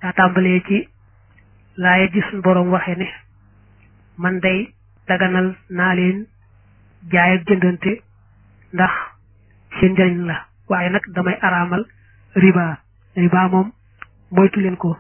daa tàmbalee ci laaye ji suñ boroom waxe ne man day daganal naa leen jaay ak jëndante ndax seen njëriñ la waaye nag damay araamal riba riba moom moytu leen ko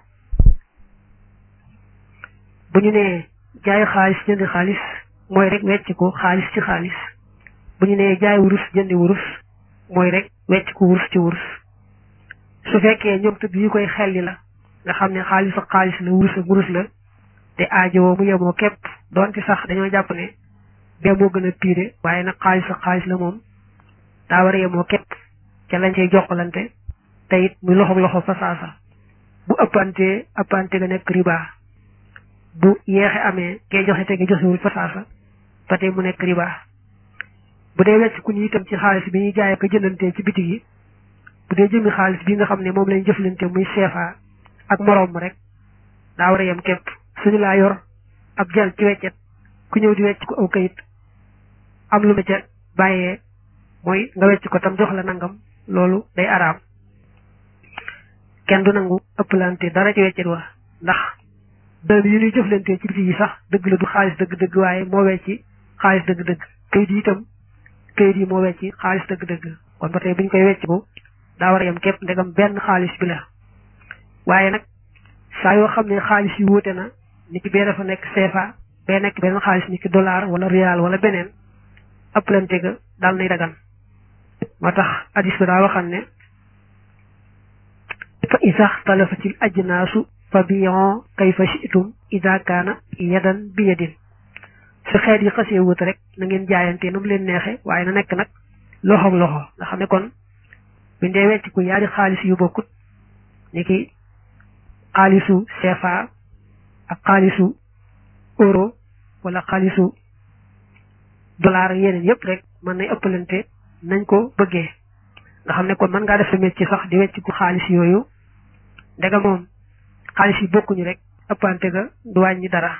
bu ñu nee jaay xaalis jëndi xaalis mooy rek wecc ko xaalis ci xaalis bu ñu nee jaay wurus jëndi wurus mooy rek wecc ko wurus ci wurus su fekkee ñoom tëdd yi koy xelli la nga xam ne xaalis ak xaalis la wurus ak wurus la te aajowoo mu yemoo képp doonte sax dañoo jàpp ne bee moo gën a piire waaye nag xaalis ak xaalis la moom daa war a yemoo képp ca lañ cay jokkalante te it muy loxo loxo fa saasa bu ëppantee ëppante ga nekk riba bu yeexe amee kee joxe te nga joxewul fa saasa ba tey mu nekk riba bu dee wecc ku ñu itam ci xaalis bi ñuy jaay ko jëndantee ci bitig yi bu dee jëmmi xaalis bi nga xam ne moom lañ jëflante muy CFA ak moroom rek daa war a yem képp suñu laa yor ab jël ci weccet ku ñëw di wecc ko aw kayit am lu ma ca bàyyee mooy nga wecc ko tam jox la nangam loolu day araam kenn du nangu ëpplante dara ci weccet wa ndax dërëm yi ñuy jëflante ci biti yi sax dëgg la du xaalis dëgg-dëgg waaye moo wecci xaalis dëgg-dëgg kayit yi itam kayit yi moo wecci xaalis dëgg-dëgg kon ba tey bu ñu koy wecc ko daa war a yem képp ndegam benn xaalis bi la waaye nag saa yoo xam ne xaalis yi wuute na ni ki bee dafa nekk CFA bee nekk benn xaalis ni ki dollar wala rial wala beneen ëpplante ga daal nay dagan moo tax hadis bi daa waxam ne fa isa xtalafatil ajnaasu fa biyon kayfa shi'tum ida kaana yadan bi yadin su xeet yi xasee wut rek na ngeen jaayante nu mu leen neexe waaye na nekk nag loxoog loxo nga xam ne kon buñ dee wecc ku yaari xaalis yu bokkut ni ki xaalisu CFA ak xaalisu euro wala xaalisu dollar yeneen yëpp rek mën nay ëppalante nañ ko bëggee nga xam ne kon mën ngaa def sa métier sax di wecc ku xaalis yooyu ndega moom xaalis yi bokkuñu rek ëppante ga du wàññi dara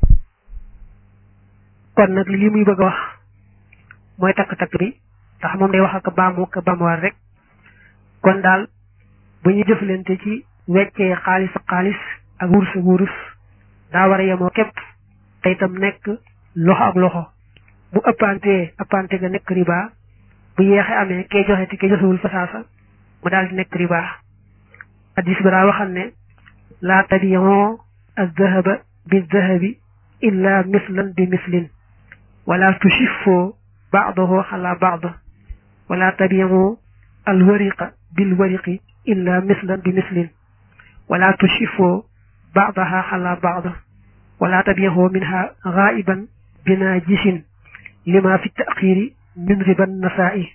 kon nag li muy bëgg a wax mooy takk-takk bi ndax moom day wax ak baamu ak baamuwaat rek kon daal bu ñu jëflante ci weccee xaalis ak xaalis ak wurus ak wurus daa war a yemoo képp te itam nekk loxo ak loxo bu ëppantee ëppante ga nekk riba bu yeexe amee kee joxe te kee joxewul fa saasa mu daal di nekk riba hadis bi daa waxam ne laa tabiyon aldahaba bildahabi illa mislan bi mislin wala tushifoo baadahu xala baad wala tabiyon alwariqa bilwariqi illa mislan bi mislin wala tushifoo baadaha xala baad wala tabiyahu minha gaiban bina jisin lima fi taxiri min riban nasaa'i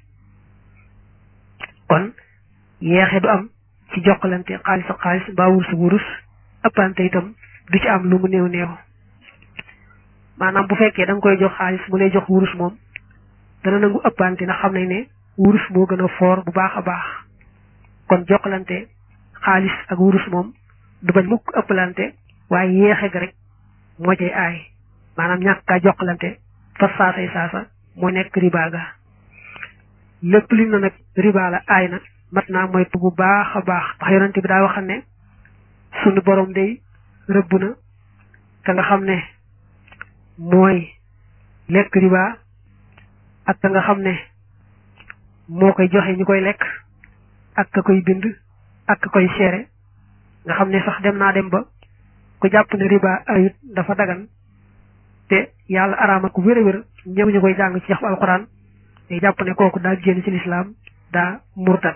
kon yeexe du am ci jokkalante xaalis ak xaalis mbaa wurus wurus ëppante itam du ci am lu mu néew néew maanaam bu fekkee da nga koy jox xaalis mu lay jox wurus moom dana nangu ëppante ndax xam nañ ne wurus moo gën a foor bu baax a baax kon jokkalante xaalis ak wurus moom du bañ mukk ëppalante waaye yeexe ga rek moo cay aay maanaam ñàkk kaa jokkalante fa saasay saasa moo nekk riba ga lépp li na nag riba la aay na mat naa moytu bu baax a baax ndax yonente bi daa waxam ne sunu borom day rëbb na ka nga xam ne mooy lekk riba ak ka nga xam ne moo koy joxe ñu koy lekk ak ka koy bind ak ka koy seere nga xam ne sax dem naa dem ba ku jàpp ne riba ayut dafa dagan te yàlla araama ko wér a wér ñëw ñu koy jàng ci yaxu alquran te jàpp ne kooku daa génn ci lislaam daa murtat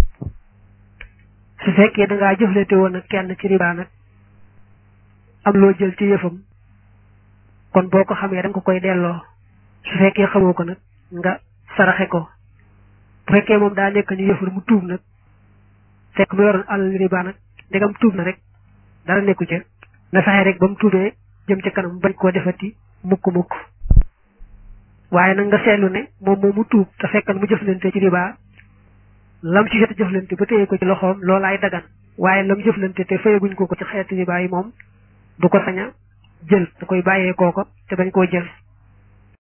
su fekkee da ngaa jëflante woon ak kenn ci riba nag am loo jël ci yëfam kon boo ko xamee da nga ko koy delloo su fekkee xamoo ko nag nga saraxe ko bu fekkee moom daa nekk ñu yëfur mu tuub nag fekk mu yoroon alal riba nag ndegam tuub na rek dara nekku ca na fexe rek ba mu tuubee jëm ca kanam bañ koo defati mukk mukk waaye nag nga seetlu ne moom moom mu tuub te fekkal mu jëflante ci riba lam ci jot a jëflante ba téye ko ci loxoom loolaay dagan waaye lam jëflante te fayaguñ ko ko ci xeeti riba yi moom du ko sañ a jël da koy bàyyee kooko te bañ koo jël